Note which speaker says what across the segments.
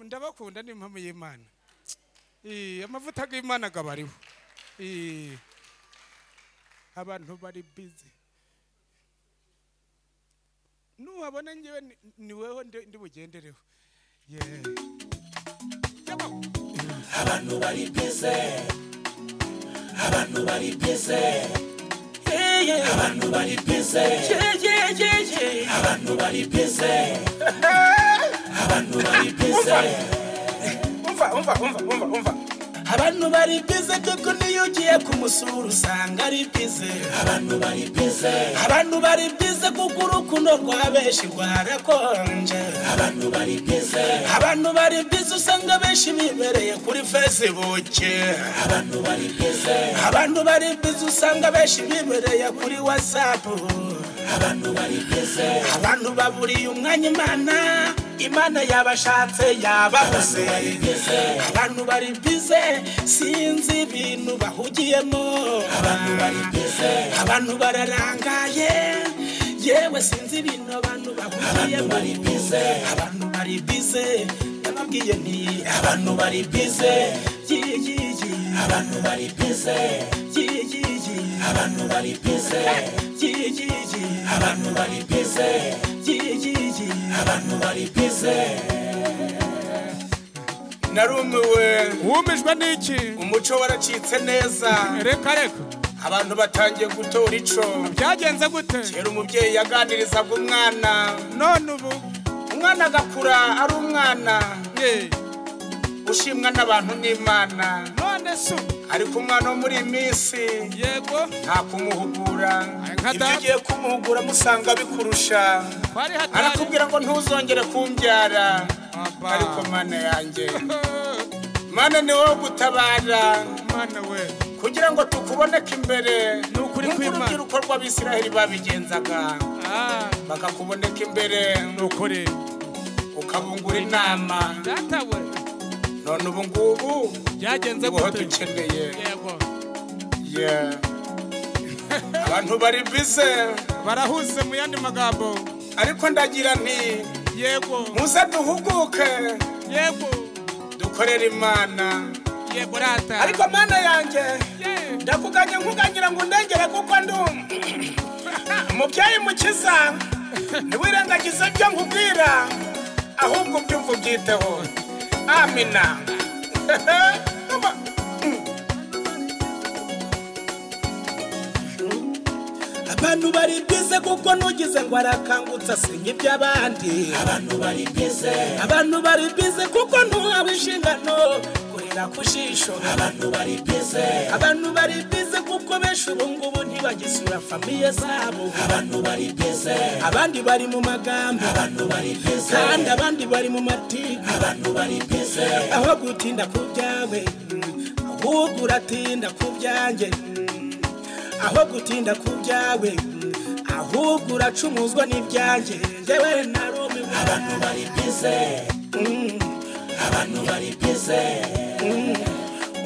Speaker 1: ndabakunda ni impamo y'imana Eh, amavuta y'imana agabariho Eh, abantu bari bizi nuhabona ngewe ni- ni weho ndi- ndi bugendereho Yeah. Yabo.
Speaker 2: abantu bari bize abantu bari bize abantu bari bize abantu bari bize abantu bari bize
Speaker 3: umva umva umva umva umva abantu bari bize kuko niyo ugiye kumusura usanga ari bize
Speaker 2: abantu bari bize
Speaker 3: abantu bari bize kuko urukundo rwa benshi rwarakonje
Speaker 2: abantu bari bize
Speaker 3: abantu bari bize usanga benshi bibereye kuri facebook
Speaker 2: abantu bari bize
Speaker 3: abantu bari bize usanga benshi bibereye kuri whatsapp
Speaker 2: abantu bari bize
Speaker 3: abantu baburiye umwanya imana imana yabashatse yababuze abantu bari bize sinzi ibintu bahugiyemo abantu bararangaye yewe sinzi ibintu abantu bahugiyemo
Speaker 2: bari bize.
Speaker 3: abantu bari bize nababwiye nti
Speaker 2: abantu bari bize
Speaker 3: "Yi, yi, yi,
Speaker 2: abantu bari bize
Speaker 3: yi, yi, yi,
Speaker 2: abantu bari bize
Speaker 3: yi, yi, yi,
Speaker 2: abantu bari bize
Speaker 3: yi, yi, yi."
Speaker 2: abantu bari bize
Speaker 3: narumiwe
Speaker 1: wumijwe n'iki
Speaker 3: umuco waracitse neza
Speaker 1: reka reka
Speaker 3: abantu batangiye gutora ico
Speaker 1: byagenze gute
Speaker 3: kera umubyeyi yaganirizaga umwana
Speaker 1: none ubu
Speaker 3: umwana agakura ari umwana
Speaker 1: Eh,
Speaker 3: ushimwa n'abantu n'imana
Speaker 1: none se ubu?
Speaker 3: ariko umwana wo muri iyi minsi
Speaker 1: yego
Speaker 3: nta kumuhugura
Speaker 1: nka
Speaker 3: ibyo
Speaker 1: data.
Speaker 3: ugiye kumuhugura musanga bikurusha
Speaker 1: twari hatari
Speaker 3: arakubwira ngo ntuzongere kumbyara
Speaker 1: Aba.
Speaker 3: ariko mana yanjye
Speaker 1: Eh,
Speaker 3: mana ni wowe gutabara
Speaker 1: mana we
Speaker 3: kugira ngo tukuboneke imbere
Speaker 1: Ni ukuri
Speaker 3: nk'uko
Speaker 1: kw'Imana.
Speaker 3: urubyiruko rw'abisiraheli babigenzaga
Speaker 1: Ah,
Speaker 3: bakakuboneka imbere
Speaker 1: ni ukuri
Speaker 3: ukabungura inama
Speaker 1: data we
Speaker 3: none ubu ngubu
Speaker 1: byagenze
Speaker 3: niboho
Speaker 1: gute
Speaker 3: dukeneye
Speaker 1: yego
Speaker 3: Yeah. abantu bari bize
Speaker 1: barahuze mu yandi magambo
Speaker 3: ariko ndagira nti
Speaker 1: yego
Speaker 3: muze duhuguke
Speaker 1: yego
Speaker 3: dukorere imana
Speaker 1: yego rata
Speaker 3: ariko mana yanjye
Speaker 1: Yeah.
Speaker 3: ndakuganye nkugangira ngo ndengere kuko ndi um- umubyeyi mukiza ntiwirengagize ibyo nkubwira ahubwo ubyumva ubyiteho amina Umva. abantu bari bize kuko nugize ngo arakangutse asenya iby'abandi
Speaker 2: abantu bari bize
Speaker 3: abantu bari bize kuko ntuhawe inshingano kurera ku jisho
Speaker 2: abantu bari bize
Speaker 3: abantu bari bize kuko benshi ubu ngubu ntibagisura famiye zabo
Speaker 2: abantu bari bize
Speaker 3: abandi bari mu magambo
Speaker 2: abantu bari bize
Speaker 3: kandi abandi bari mu matiku
Speaker 2: abantu bari bize
Speaker 3: aho gutinda ku byawe mm, ahubwo uratinda ku byanjye mm, aho gutinda ku byawe mm, ahubwo uracumuzwa n'ibyanjye ngewe narumiwe
Speaker 2: abantu bari bize
Speaker 3: Mm,
Speaker 2: abantu bari bize
Speaker 3: mm.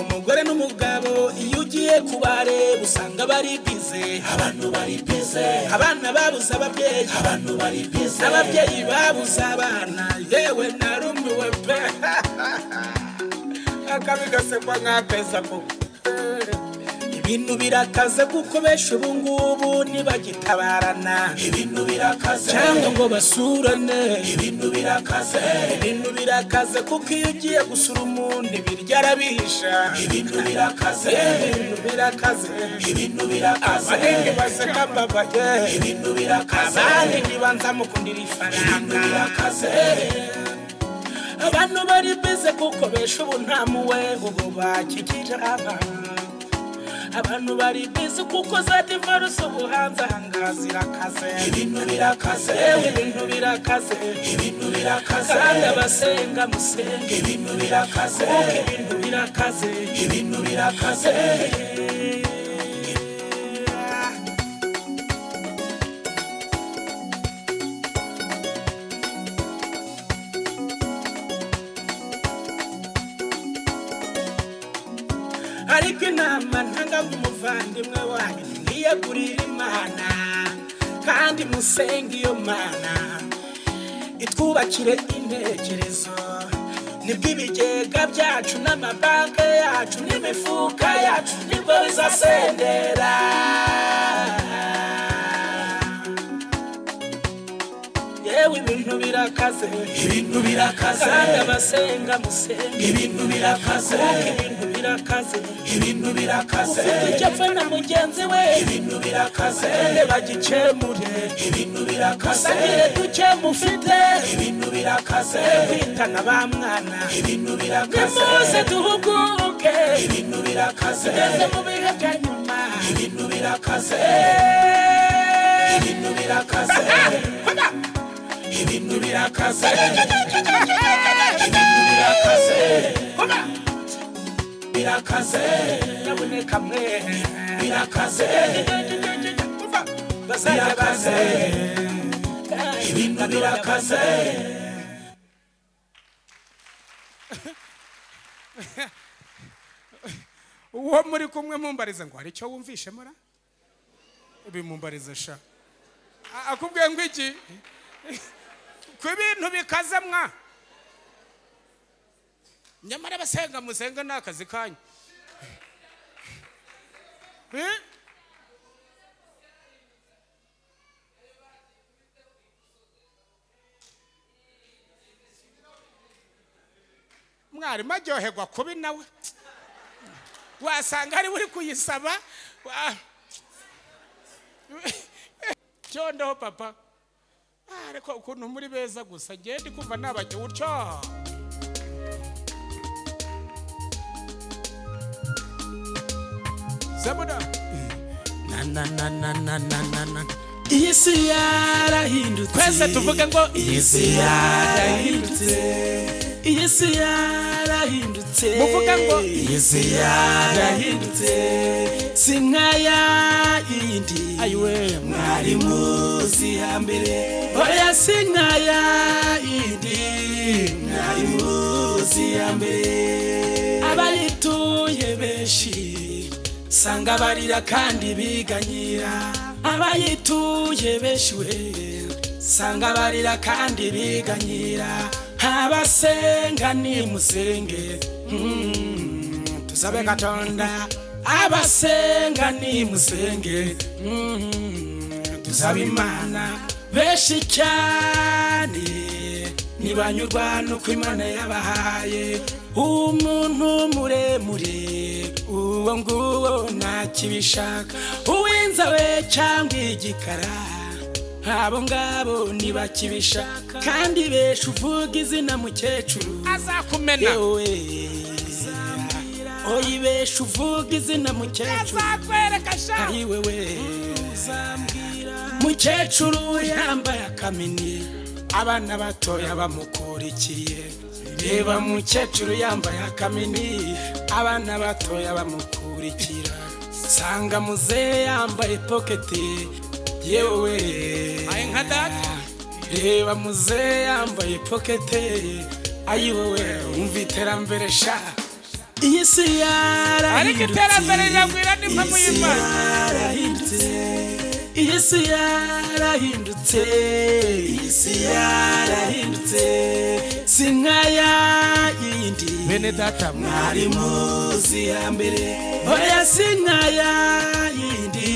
Speaker 3: umugore n'umugabo iyo ugiye kubareba usanga bari bize
Speaker 2: abantu bari bize
Speaker 3: abana babuze ababyeyi
Speaker 2: abantu bari bize
Speaker 3: ababyeyi babuze abana yewe narumiwe pe akabi gasekwa nk'akeza koko ibintu birakaze kuko benshi ubu ngubu ntibagitabarana
Speaker 2: ibintu birakaze
Speaker 3: cyangwa ngo basurane
Speaker 2: ibintu birakaze
Speaker 3: ibintu birakaze kuko iyo ugiye gusura umuntu ibiryo arabihisha
Speaker 2: ibintu birakaze
Speaker 3: ibintu birakaze
Speaker 2: ibintu birakaze
Speaker 3: abahingi baseka babaye
Speaker 2: ibintu birakaze
Speaker 3: abandi ntibanza mukundira ifaranga
Speaker 2: birakaze
Speaker 3: abantu bari bize kuko besha ubu nta muwe ubu bakikirana abantu bari bize kuko za divarusi ubu hanze ahangaha zirakaze
Speaker 2: ibintu birakaze
Speaker 3: yewe ibintu birakaze
Speaker 2: ibintu birakaze
Speaker 3: kandi abasenga musenge
Speaker 2: ibintu birakaze
Speaker 3: kuko ibintu birakaze
Speaker 2: ibintu birakaze
Speaker 3: ariko inama ntanga mu muvandimwe wanyu ntimwiyegurire imana kandi musenge iyo mana itwubakire intekerezo
Speaker 2: nibwo ibigega byacu n'amabanki yacu n'imifuka yacu nibwo bizasendera yewe ibintu birakaze
Speaker 3: ibintu birakaze
Speaker 2: kandi abasenga musenge
Speaker 3: ibintu birakaze
Speaker 2: kuko ibintu birakaze
Speaker 3: ibintu birakaze
Speaker 2: ufite icyo apfa na mugenzi we
Speaker 3: ibintu birakaze
Speaker 2: ende bagikemure
Speaker 3: ibintu birakaze
Speaker 2: musangire duke mufite
Speaker 3: ibintu birakaze
Speaker 2: kwitana ba mwana
Speaker 3: ibintu birakaze
Speaker 2: mwese duhuguke
Speaker 3: ibintu birakaze
Speaker 2: tugeze mu bihe bya nyuma
Speaker 3: ibintu birakaze
Speaker 2: Eh,
Speaker 3: ibintu birakaze ibintu birakaze ibintu birakaze birakaze
Speaker 2: nyabuneka mwe
Speaker 3: birakaze
Speaker 2: bazajya baze
Speaker 3: ibintu birakaze
Speaker 1: uwo muri kumwe mumbariza ngo hari icyo wumvishe mura bimumbariza sha A- akubwiye ngo iki ku bintu bikaze mwa nyamara abasenga musenga ni akazi kanyu Eh? mwarimu aryoherwa kubi nawe wasanga ariwe uri kuyisaba wa- cyondoho papa Ah, ariko ukuntu muri beza gusa ngende kumva nabajya utyo zabona
Speaker 3: na na na na na na na na
Speaker 2: iyi si yarahindutse
Speaker 1: twese tuvuge ngo
Speaker 3: iyi si yarahindutse
Speaker 2: iyi si yarahindutse
Speaker 1: muvuge ngo
Speaker 3: iyi si yarahindutse
Speaker 2: yarahindutse si nkaya yindi
Speaker 1: ayiwe
Speaker 3: mwari muzi hambere
Speaker 2: oya si nkaya yindi
Speaker 3: mwari muzi hambere
Speaker 2: abayituye benshi sanga barira kandi biganyira abayituye benshi we sanga barira kandi biganyira abasenga nimusenge mm, tusabe katonda abasenga nimusenge mm, tusabe imana benshi cyane ntibanyurwa nuko imana yabahaye umuntu muremure uwo nguwo ntakibishaka uw'inzobe cyangwa igikara abo ngabo ntibakibishaka kandi benshi uvuga izina mukecuru
Speaker 1: azakumena
Speaker 2: yewe oyi benshi uvuga izina mukecuru
Speaker 1: azakwereka sha
Speaker 2: ari wewe mukecuru yambaye akamini abana batoya bamukurikiye reba mukecuru yambaye akamini abana batoya bamukurikira sanga muzehe yambaye poketi yewe
Speaker 1: ayi nka data
Speaker 2: reba muzehe yambaye pokete ayiwowe wumva iterambere sha iyi si
Speaker 1: ariko
Speaker 2: yarahindutse
Speaker 1: iterambere riragwira nimba
Speaker 2: Iyi si
Speaker 1: muyivanye
Speaker 2: yarahindutse iyi si yarahindutse iyi si yarahindutse si nkaya yindi
Speaker 1: bene data
Speaker 2: mwari muzi hambere oya si nkaya yindi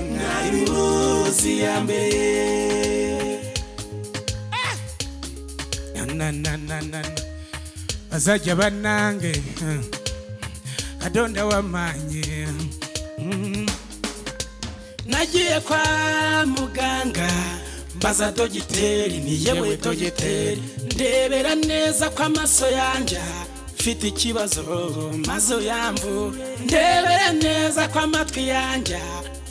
Speaker 2: mwari muzi hambere
Speaker 1: bazajya banange adonda wamanye
Speaker 2: nagiye kwa muganga mbaza dogiteri ni yewe dogiteri ndebera neza ko amaso yanjye mfite ikibazo mazo yamvu ndebera neza ko amatwi yanjye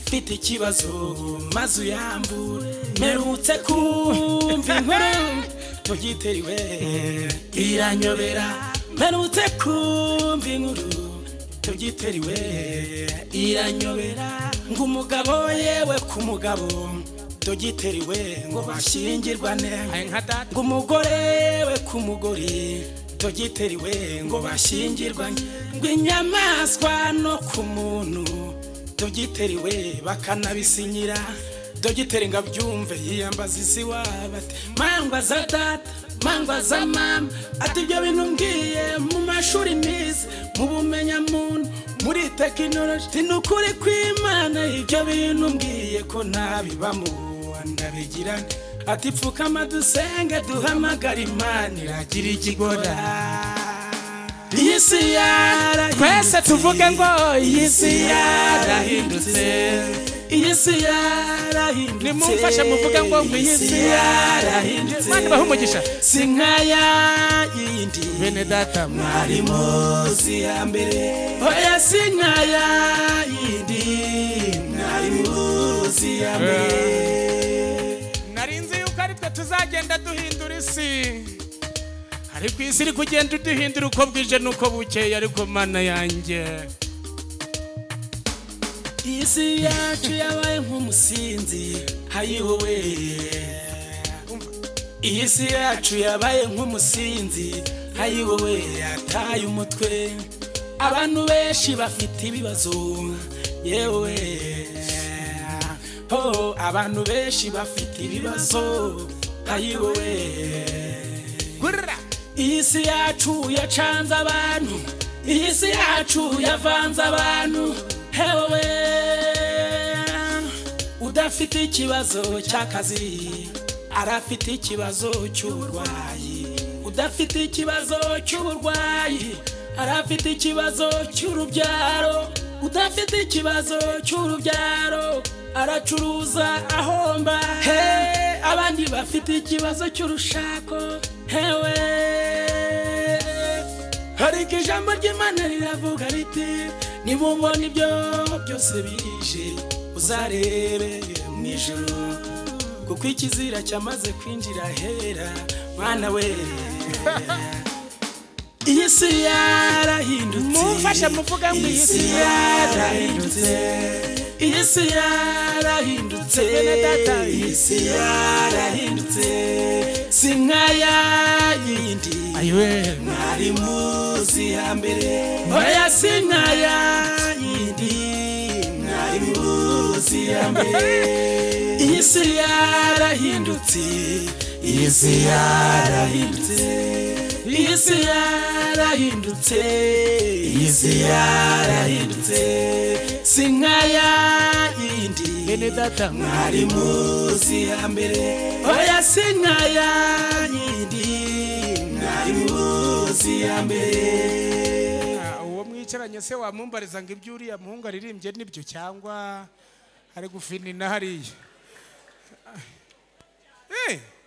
Speaker 2: mfite ikibazo mazu yamvu mperutse kumva inkuru dogiteri we iranyobera mperutse kumva inkuru tugiteriwe iranyobera ngo umugabo yewe ku mugabo tugiteriwe ngo bashyingirwane
Speaker 1: ayi nka data
Speaker 2: ngo umugore we ku mugore tugiteriwe ngo bashyingirwane ngo inyamaswa no ku muntu tugiteriwe bakanabisinyira dogiteri ngo abyumve yiyambaza isi waba ati mangwa za data mangwa za mama ati ibyo bintu mbwiye mu mashuri nize mu bumenyamuntu muri tekinoloji ni ukuri kw'imana ibyo bintu mbwiye ko ntabibamo ndabigirana ati pfukama dusenge duhamagara imana iragira ikigora iyi si yarahindutse
Speaker 1: Twese tuvuge ngo iyi
Speaker 2: iyi si
Speaker 1: si
Speaker 2: yarahindutse iyi si yarahindutse
Speaker 1: Nimumfashe muvuge ngo ngo iyi si
Speaker 2: yarahindutse
Speaker 1: Mani bahe umugisha.
Speaker 2: si nkaya yindi
Speaker 1: bene data
Speaker 2: mwari muzi ya mbere oya si nkaya yindi mwari muzi ya mbere
Speaker 1: narinzi yuko ari twe tuzagenda duhindura isi ariko isi iri kugenda uduhindura uko bwije n'uko bukeye ariko mana yanjye
Speaker 2: isi yacu yabaye nk'umusinzi hayihowe iyi si yacu yabaye nk'umusinzi hayihowe yataye umutwe abantu benshi bafite ibibazo yewe oh, abantu benshi bafite ibibazo hayihowe
Speaker 1: gurira
Speaker 2: iyi si yacu yacanze abantu iyi si yacu yavanze abantu hewe udafite ikibazo cy'akazi arafite ikibazo cy'uburwayi udafite ikibazo cy'uburwayi arafite ikibazo cy'urubyaro udafite ikibazo cy'urubyaro aracuruza ahomba he abandi bafite ikibazo cy'urushako hewe ariko ijambo ry'imana riravuga riti nimumbona ibyo byose bije uzarebe mu ijoro kuko ikizira cyamaze kwinjira hera mwana we iyi si yarahindutse
Speaker 1: Mumfashe muvuge ngo iyi si
Speaker 2: yarahindutse iyi si yarahindutse
Speaker 1: Bene data,
Speaker 2: iyi si yarahindutse si nkaya yindi
Speaker 1: ayiwe
Speaker 2: mwari muzi hambere oya si nkaya yindi mwari muzi hambere iyi si yarahindutse iyi si yarahindutse iyi si yarahindutse iyi si yarahindutse si nkaya yindi
Speaker 1: bene data
Speaker 2: mwari muzi hambere oya si nkaya yindi mwari muzi hambere
Speaker 1: Ah, uwo mwicaranye se wamumbariza ngo ibyo uriya muhungu aririmbye nibyo cyangwa ari gufinina hariya Eh,